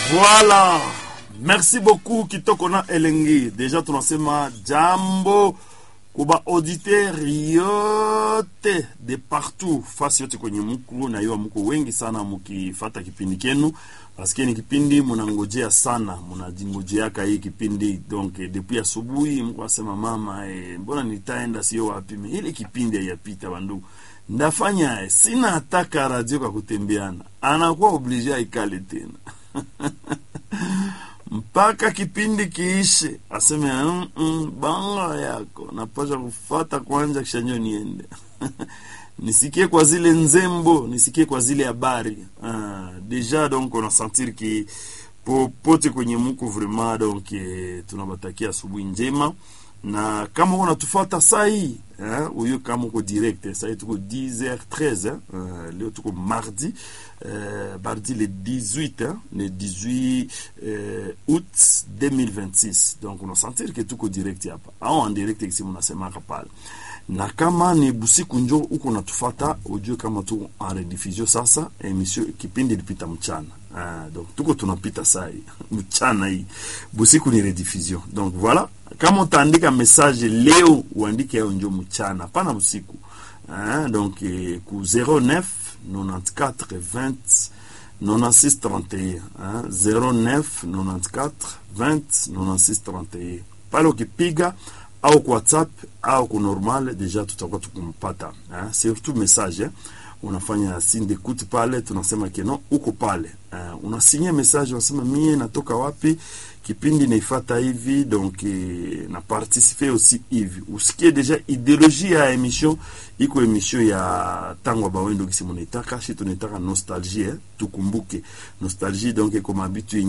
Voilà. Merci beaucoup Kitoko na Elengi. Deja tunasema jambo kuba auditeur yote de partout fasi yote kwenye mku na hiyo mko wengi sana mukifata kipindi kenu paske ni kipindi munangojea sana munajingojeaka hii kipindi donc depuis asubuhi mko asema mama eh, mbona nitaenda sio wapi Me, ile kipindi haiyapita bandugu ndafanya eh, sina hataka radio kwa kutembeana anakuwa oblige aikale tena mpaka kipindi kiishe aseme mm, mm, banga yako napasha kufata kwanja kisha njo niende nisikie kwa zile nzembo nisikie kwa zile habari ah, deja donc on a sentir ki popote kwenye muko vraiment donc eh, tunabatakia asubuhi njema na kama uko natufata saa hii huyo kama uko direct saa hii tuko 10h13 eh, uh, leo tuko mardi uh, mardi le 18 eh, le 18 uh, août 2026 donc unasentir ke tuko direct hapa au en direct kisi munasemaka pale na kama ni busiku njo uko natufata ujue kama tuko en rediffusion sasa emission kipindi ilipita mchana ah, donc tuko tunapita saa hii mchana hii busiku ni rediffusion donc voilà kama utaandika message leo uandike yao njo mchana hapana usiku ah, donc eh, ku 09 94 20 96 31 ah, 09 94 20 96 31 pale ukipiga au kwa whatsapp au ku normal deja tutakuwa tukumpata eh? surtout message eh? unafanya signe d'écoute pale tunasema keno uko pale uh, unasinya message unasema mie natoka wapi kipindi naifata hivi donc eh, na participe aussi hivi usikie deja ideologie ya emission iko emission ya tango bawendo kisi munaitaka shi tunaitaka nostalgie eh? tukumbuke nostalgie donc iko mabitu